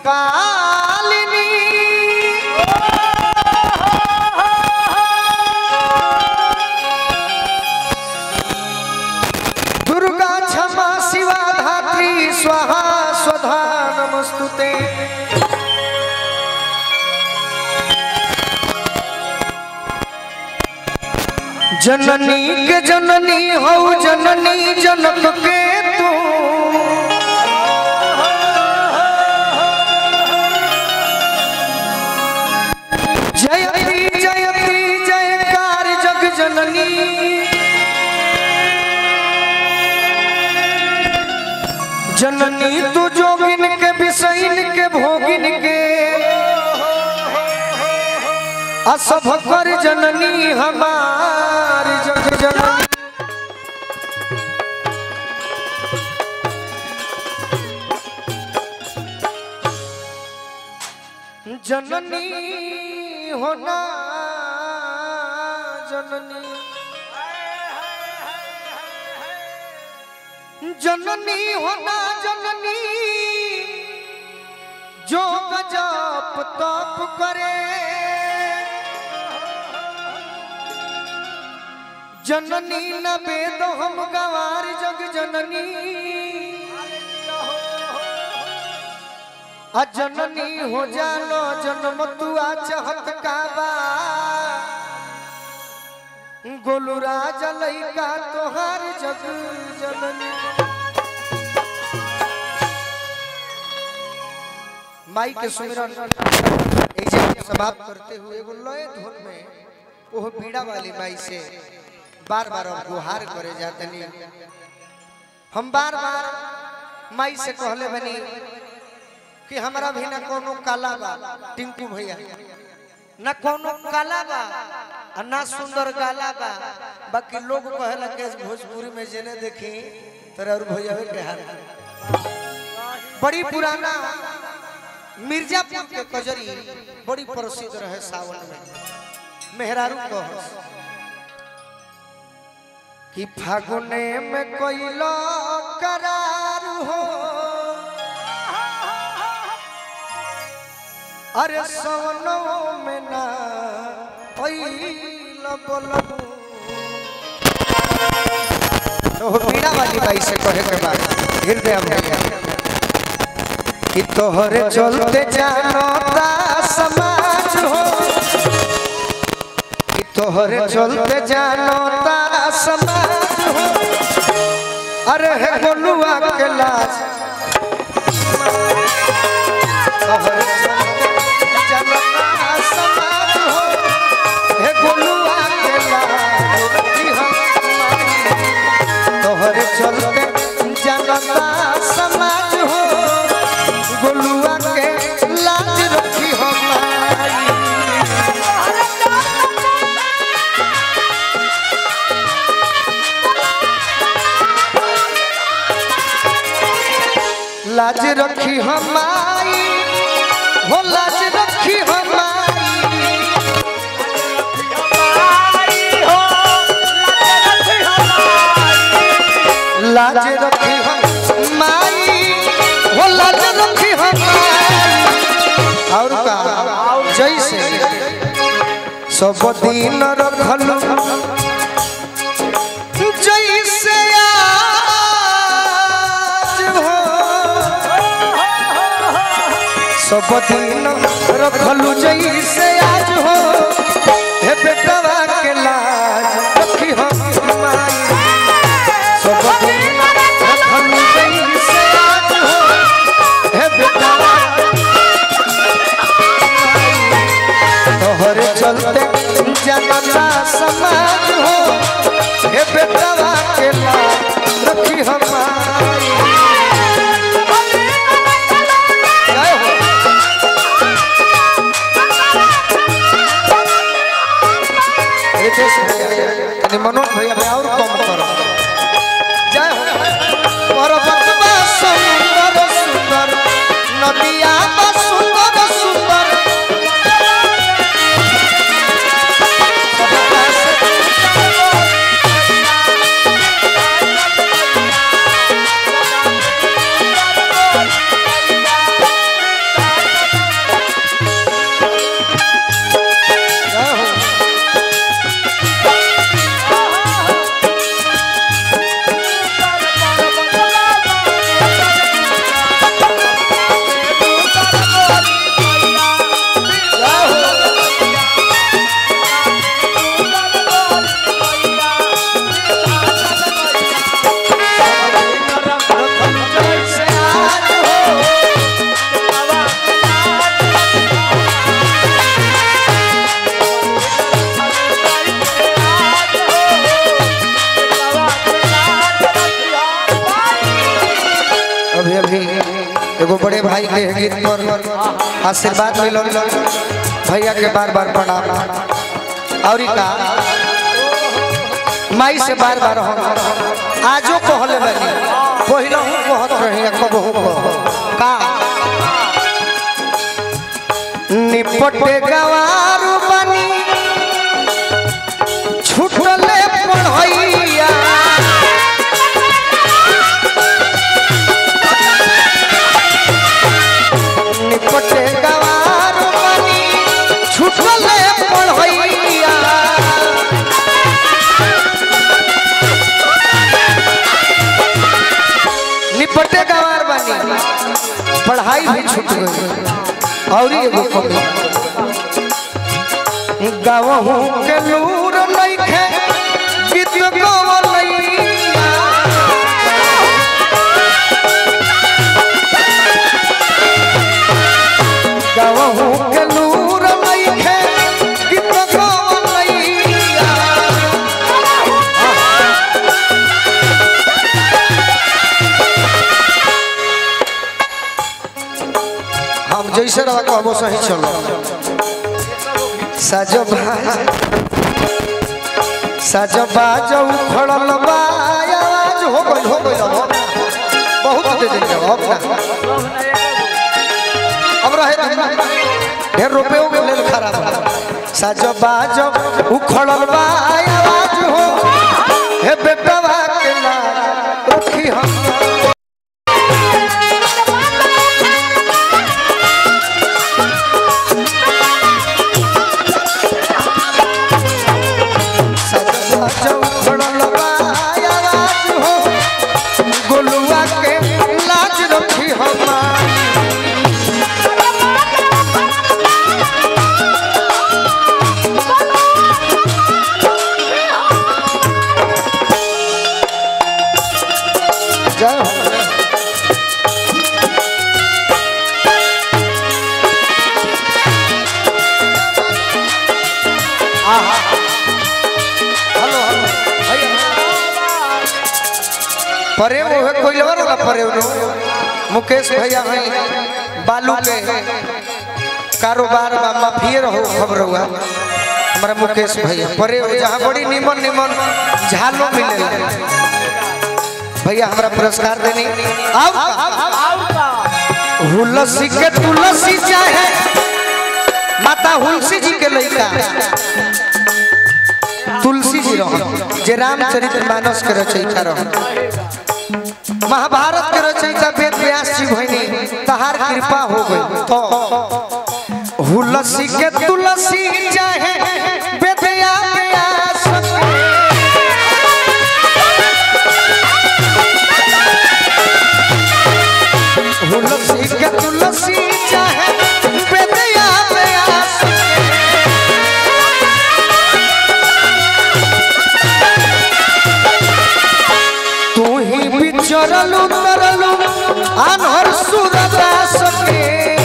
पालिनी दुर्गा क्षमा शिवा धात्री स्वाहा स्वधा नमस्तुते जननी के जननी हो जननी जनक के तू जयती जयती जयकार जग जननी जननी तू जोगिन के विषयन के भोगिन के असभ कर जननी हमार जग जननी जननी होना जननी जननी होना जननी जो गजप तप करे जननी न वेद हम गवार जग जननी अजननी हो जानो जन्म तुआ चाहत काबा गोलू राज लैका तोहार जग जननी माई के सुमिरन ऐसे समाप्त करते हुए एगो लय धुन में ओह पीड़ा वाली माई से बार बार हम गुहार करे जातनी हम बार बार माई से कहले बनी कि हमरा भी ना कोनो काला बा टिंकू भैया ना कोनो काला बा आ ना सुंदर गाला बा बाकी लोग कहला के भोजपुरी में जेने देखी तोरा और भैया के हाल बड़ी पुराना मिर्जापुर के कजरी बड़ी प्रसिद्ध रहे सावन में मेहरारू कह कि फागुने में कोइलो करार हो अरे सोनो में ना ओइल बोलबू तो पीड़ा वाली बाई से कहे के बाद हृदय भैया कि तोहरे चलते जानता समाज हो कि तोहरे चलते जानता समाज हो अरे हे गोलुआ के लाज तोहरे चलते जानता समाज हो हे गोलुआ के लाज कि हम तोहरे चलते जानता समाज हो गोलुआ के लाज रखी हमारी लाज रखी हमारी हो लाज रखी हमारी लाज रखी हमारी हो लाज रखी हमारी और का जैसे सब दिन रखलू जैसे आज हो सब दिन रखलू जैसे आज हो हे बेटवा के लाज रखी हम माई सब दिन रखलू जैसे आज हो हे बेटवा तोहरे चलते जनता समाज हो हे बेटवा के लाज रखी हमारी जय हो रितेश भैया तनी मनोज भैया भाई और कम करो जय हो पर्वत बा सुंदर सुंदर नदिया बा सुंदर सुंदर सबका से भाई के गीत पर आशीर्वाद मिलो भैया के बार बार प्रणाम और का माई से बार बार हम आजो कहले बनी पहिला हूँ कहत रही कबहू कह का निपटे गवार बनी छुटले पढ़ैया निपटे गवार बनी छुटले पढ़ैया निपटे गवार बनी पढ़ाई भी छूट गई और एगो कमी गावहू के लूर नइखे गीत गवलैया गावहू के लूर नइखे गीत गवलैया हम जैसे रहा कहबो सही चलो साजो भाज साजो बाजो उखड़ल बा आवाज हो गइल हो गइल अब बहुत दे दिन अब ना अब रहे दे ढेर रुपए हो गए लेल खराब साजो बाजो उखड़ल बा आवाज हो हे बेटवा के ला रखी हम सजवा चौखड़ल बा आवाज हो गोलुआ के लाज रखी हमार जय हो आहा हेलो हेलो भैया प्रेम होए कोई लेवर वाला प्रेम नो मुकेश भैया हैं बालू के कारोबार में माफिए रहो खबर हुआ हमारा मुकेश भैया प्रेम जहाँ बड़ी निमन निमन झालो मिले भैया हमारा पुरस्कार देनी आओ हुलसी के तुलसी चाहे माता हुलसी जी के लड़का तुलसी जी रह जे रामचरित्र मानस के रचयिता रह महाभारत के रचयिता वेद व्यास जी भइनी तहार कृपा हो गई तो हुलसी के तुलसी चाहे वेदया व्यास हुलसी के तुलसी चाहे वेदया व्यास तू ही बिचरलू तरलू अनहर सुरदास के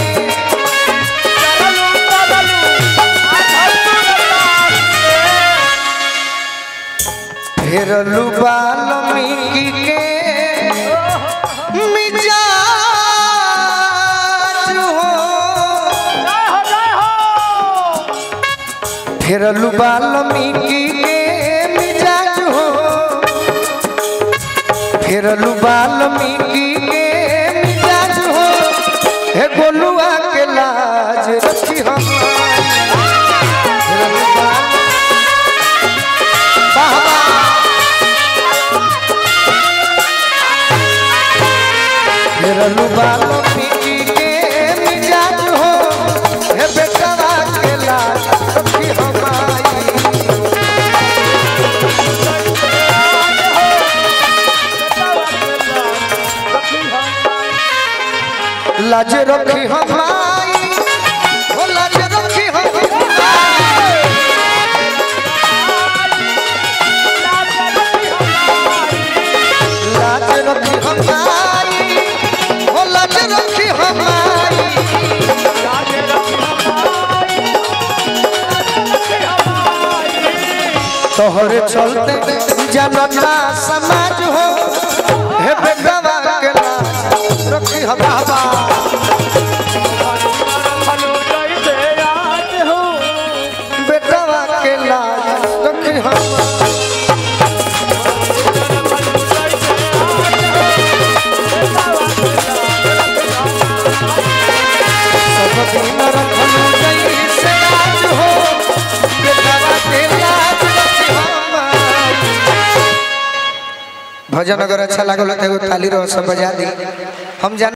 फेरलू बाल्मीकि के मिजाज हो फेरलू बाल्मीकि के मिजाज हो फेरलू बाल्मीकि के मिजाज हो हे गोलुआ के लाज रखी हम फेरलू बाल- वाह, वाह। फेरलू बाल्मीकि के मिजाज हो हे बेटवा के लाज रखी हमारी लाज रखी हमारी हो लाज रखी हमारी लाज रखी हमारी हो लाज रखी हमारी तोहरे चलते जनता समाज हो हे बेटवा के लाज रखी हमारी दिन रखलू जैसे आज हो बेटवा के लाज रखी हमारी भजन अगर अच्छा लागल तो एगो ताली रो सब बजा दी हम जान